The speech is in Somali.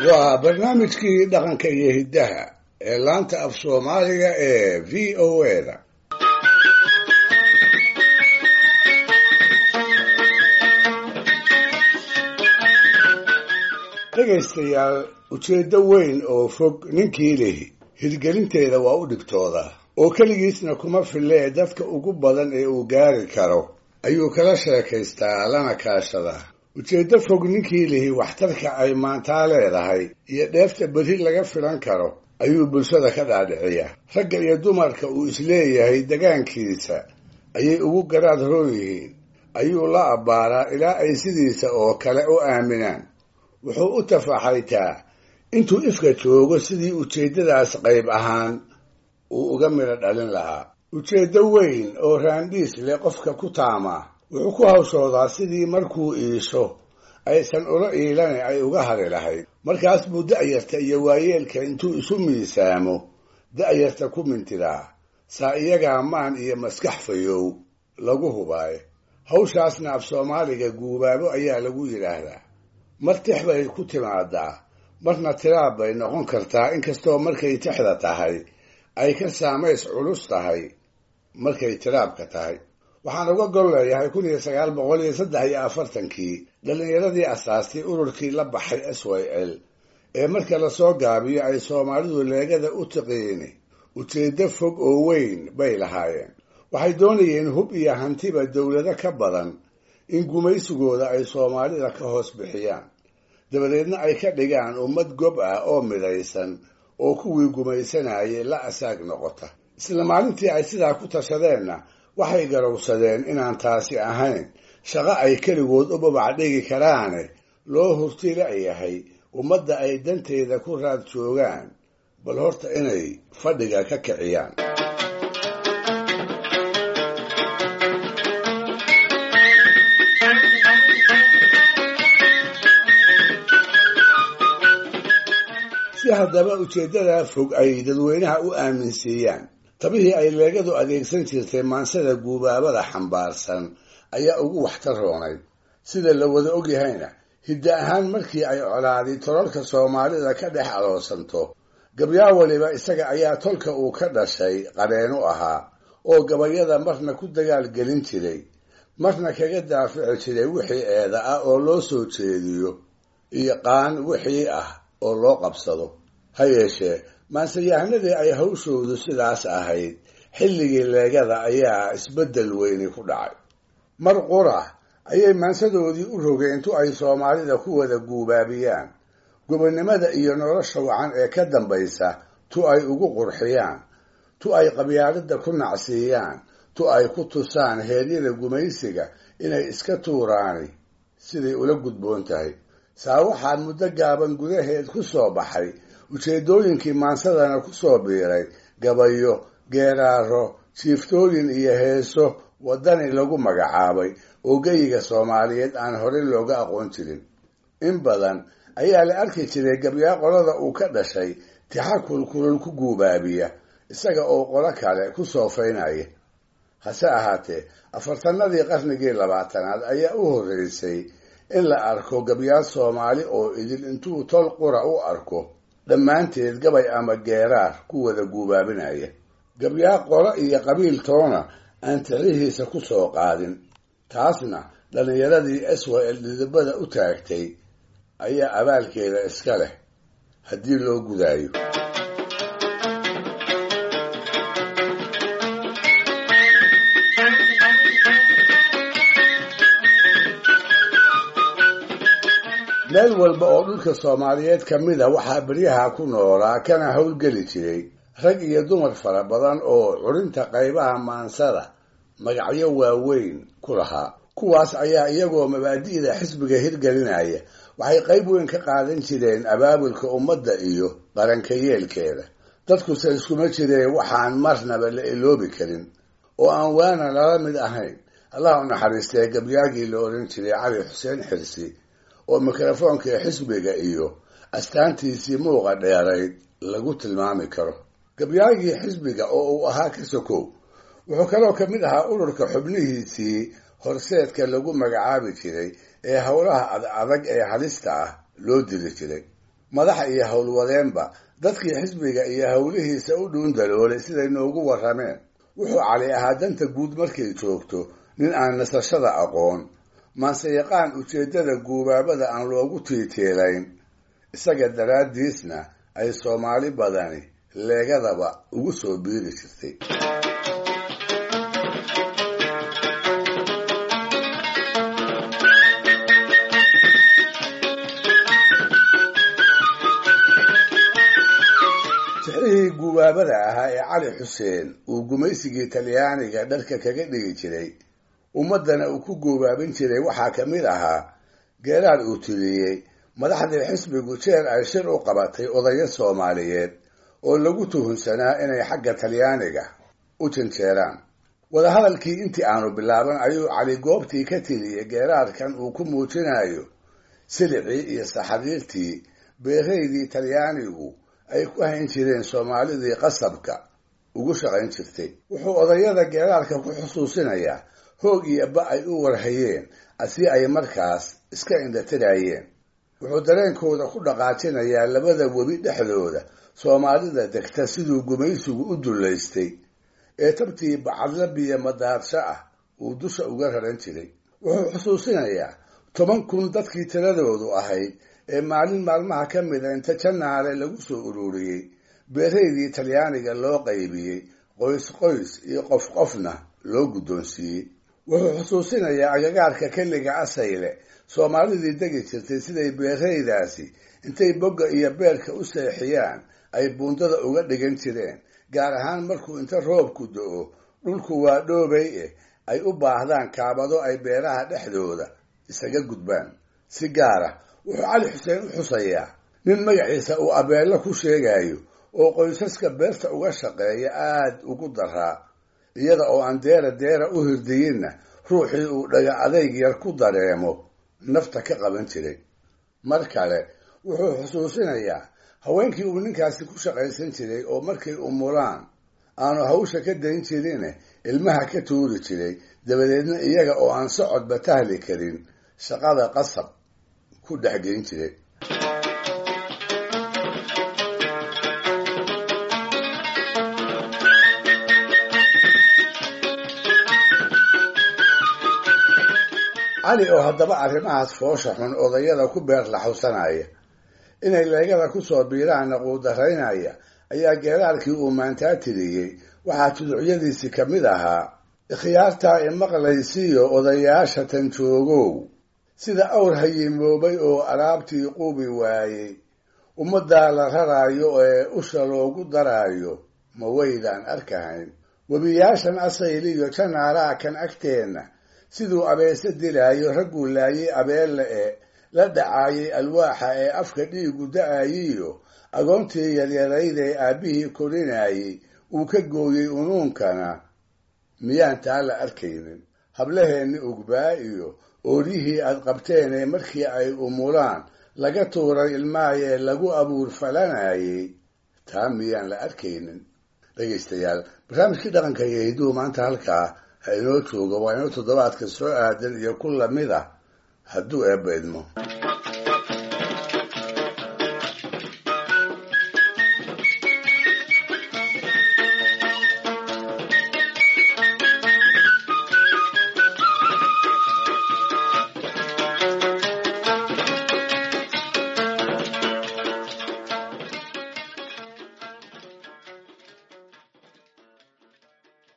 waa barnaamijkii dhaqanka iyo hiddaha ee laanta af soomaaliga ee v o a da dhegaystayaal ujeeddo weyn oo fog ninkii lihi hirgelinteeda waa u dhigtoodaa oo keligiisna kuma fillee dadka ugu badan ee uu gaari karo ayuu kala sheekaystaa lana kaashadaa ujeeddo fog ninkii lihi waxtarka ay maantaa leedahay iyo dheefta berri laga filan karo ayuu bulshada ka dhaadhiciyaa ragga iyo dumarka uu isleeyahay degaankiisa ayay ugu garaad roon yihiin ayuu la abbaaraa ilaa ay sidiisa oo kale u aaminaan wuxuu u tafaxaytaa intuu ifka joogo sidii ujeeddadaas qayb ahaan uu uga midho dhalin lahaa ujeeddo weyn oo raandhiis leh qofka ku taamaa wuxuu ku hawshoodaa sidii markuu iisho aysan ula iilane ay uga hadhi lahayd markaas buu da'yarta iyo waayeelka intuu isu miisaamo da'yarta ku mintidaa saa iyagaa maan iyo maskax fayow lagu hubaayo hawshaasna af soomaaliga guubaabo ayaa lagu yidhaahdaa mar tix bay ku timaadaa marna tiraab bay noqon kartaa inkastoo markay tixda tahay ay ka saamays culus tahay markay tiraabka tahay waxaan uga gol leeyahay kun iyo sagaal boqol iyo saddex iyo afartankii dhallinyaradii asaastay ururkii la baxay s y l ee marka lasoo gaabiyo ay soomaalidu leegada u tiqiini ujeeddo fog oo weyn bay lahaayeen waxay doonayeen hub iyo hantiba dowlado ka badan in gumaysigooda ay soomaalida ka hoos bixiyaan dabadeedna ay ka dhigaan ummad gob ah oo midaysan oo kuwii gumaysanayay la asaag noqota isla maalintii ay sidaa ku tashadeenna waxay garowsadeen inaan taasi ahayn shaqo ay keligood u babac dhigi karaane loo hurti la'yahay ummadda ay danteeda ku raad joogaan bal horta inay fadhiga ka kiciyaan si haddaba ujeeddadaa fog ay dadweynaha u aaminsiiyaan tabihii ay leegadu adeegsan jirtay maansada guubaabada xambaarsan ayaa ugu waxtar roonayd sida la wada ogyahayna hidda ahaan markii ay colaadii tololka soomaalida ka dhex aloosanto gabyaa waliba isaga ayaa tolka uu ka dhashay qareen u ahaa oo gabayada marna ku dagaalgelin jiray marna kaga daafici jiray wixii eeda ah oo loo soo jeediyo iyo qaan wixii ah oo loo qabsado ha yeeshee maanseyahanadii ay hawshoodu sidaas ahayd xilligii leegada ayaa isbeddel weyni ku dhacay mar qura ayay maansadoodii u rogeen tu ay soomaalida ku wada guubaabiyaan gobonnimada iyo nolosha wacan ee ka dambaysa tu ay ugu qurxiyaan tu ay qabyaalada ku nacsiiyaan tu ay ku tusaan heeryada gumaysiga inay iska tuuraani siday ula gudboon tahay saa waxaa muddo gaaban gudaheed ku soo baxay ujeeddooyinkii maansadana ku soo biiray gabayo geeraaro jiiftooyin iyo heeso waddani lagu magacaabay oo geyiga soomaaliyeed aan horey looga aqoon jirin in badan ayaa la arki jiray gabyaa qolada uu ka dhashay tixa kulkulul ku guubaabiya isaga oo qolo kale ku soofaynaya hase ahaatee afartanadii qarnigii labaatanaad ayaa u horreysay in la arko gabyaa soomaali oo idil intuu tol qura u arko dhammaanteed gabay ama geeraar ku wada guubaabinaya gabyaa qolo iyo qabiil toona aan tixihiisa ku soo qaadin taasna dhallinyaradii s y l dhidibada u taagtay ayaa abaalkeeda iska leh haddii loo gudaayo meel walba oo dhulka soomaaliyeed ka mid a waxaa beryaha ku noolaa kana howlgeli jiray rag iyo dumar fara badan oo curinta qaybaha maansada magacyo waaweyn ku lahaa kuwaas ayaa iyagoo mabaadi'da xisbiga hirgelinaya waxay qayb weyn ka qaadan jireen abaabulka ummadda iyo qaranka yeelkeeda dadkuse iskuma jireen waxaan marnaba la iloobi karin oo aan waana lala mid ahayn allah u naxariistee gabyaagii la odhan jiray cali xuseen xirsi oo mikrofoonka xisbiga iyo astaantiisii muuqa dheerayd lagu tilmaami karo gabyaagii xisbiga oo uu ahaa ka sokow wuxuu kaloo ka mid ahaa ururka xubnihiisii horseedka lagu magacaabi jiray ee howlaha adadag ee halista ah loo diri jiray madax iyo howlwadeenba dadkii xisbiga iyo howlihiisa u dhuundaloolay siday noogu warrameen wuxuu cali ahaa danta guud markay joogto nin aan nasashada aqoon maanse yaqaan ujeeddada guubaabada aan loogu tiiteelayn isaga daraaddiisna ay soomaali badani leegadaba ugu soo biiri jirtay tixrihii guubaabada ahaa ee cali xuseen uu gumaysigii talyaaniga dharka kaga dhigi jiray ummaddana uu ku guubaabin jiray waxaa ka mid ahaa geeraad uu tiriyey madaxdii xisbigu jeer ay shir u qabatay odayo soomaaliyeed oo lagu tuhunsanaa inay xagga talyaaniga u janjeeraan wadahadalkii intii aanu bilaaban ayuu cali goobtii ka tiriyey geeraadkan uu ku muujinayo silicii iyo saxariirtii beeraydii talyaanigu ay ku hayn jireen soomaalidii qasabka ugu shaqayn jirtay wuxuu odayada geeraarka ku xusuusinayaa hoog iyo ba ay u warhayeen asi ay markaas iska indhatirayeen wuxuu dareenkooda ku dhaqaajinayaa labada webi dhexdooda soomaalida degta siduu gumaysigu u dullaystay ee tabtii bacadla biyo madaarsho ah uu dusha uga raran jiray wuxuu xusuusinayaa toban kun dadkii tiradoodu ahayd ee maalin maalmaha ka mida inta janaale lagu soo ururiyey beeraydii talyaaniga loo qaybiyey qoys qoys iyo qof qofna loo guddoonsiiyey wuxuu xusuusinayaa agagaarka kelliga asayle soomaalidii degi jirtay siday beeraydaasi intay bogga iyo beerka u seexiyaan ay buundada uga dhigan jireen gaar ahaan markuu inta roobku do-o dhulku waa dhoobay eh ay u baahdaan kaabado ay beeraha dhexdooda isaga gudbaan si gaara wuxuu cali xuseen u xusayaa nin magaciisa uu abeello ku sheegayo oo qoysaska beerta uga shaqeeya aada ugu daraa iyada oo aan deera deera u hirdiyinna ruuxii uu dhaga adayg yar ku dareemo nafta ka qaban jiray mar kale wuxuu xusuusinayaa haweenkii uu ninkaasi ku shaqaysan jiray oo markay umulaan aanu hawsha ka dayn jirine ilmaha ka tuuri jiray dabadeedna iyaga oo aan socodba tahli karin shaqada qasab ku dhexgeyn jiray cali oo haddaba arrimahaas foosha xun odayada ku beer laxawsanaya inay leegada kusoo biiraanna quudaraynaya ayaa geeraarkii uu maantaa tiriyey waxaa tuducyadiisii ka mid ahaa ikhyaartaa imaqlaysiiyo odayaasha tan joogow sida awr hayimoobay oo alaabtii qubi waayey ummaddaa la raraayo ee usha loogu daraayo ma waydaan arkahayn webiyaashan asayliyo janaaraa kan agteenna siduu abeese dilaayo ragguu laayay abeelle ee la dhacaayay alwaaxa ee afka dhiigu da-ayiyo agoontii yaryarayd ee aabbihii korinayey uu ka gooyey unuunkana miyaan taa la arkaynin hablaheenni ugbaa iyo ooryihii aad qabteen ee markii ay umulaan laga tuuray ilmaayee lagu abuur falanayey taa miyaan la arkaynin dhegaystayaal barnaamijkii dhaqanka iyo hiduhu maanta halkaa ha inoo joogo waa inoo toddobaadka soo aadan iyo ku lamid ah hadduu eebba idmo